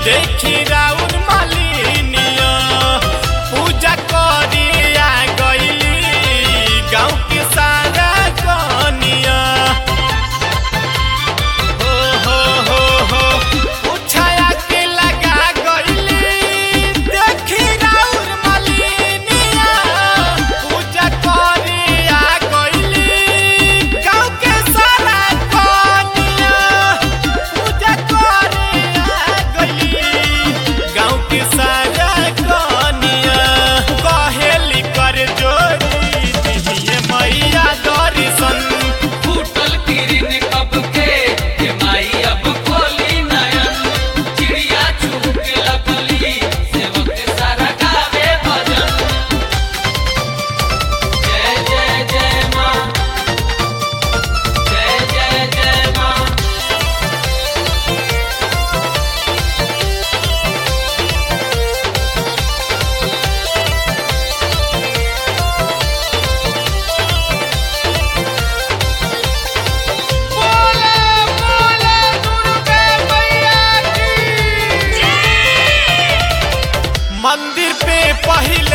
देखी राउर मालिनिया पूजा करी आ गईली गाँव के सारा कनिया हो हो हो हो उछाया के लगा गईली देखी राउर मालिनिया पूजा करी आ गईली गाँव के सारा कनिया पूजा करी आ गईली गाँव के सारा कनिया कहेली कर जोरी दिहिए मैया दर्शन फूटल किरिन कब के ये माई अब खोली नयन चिड़िया चुग लगली सेवक सारा गावे भजन जय जय जय माँ जय जय जय माँ बोले बोले दुर्गे मैया की मंदिर पे पहले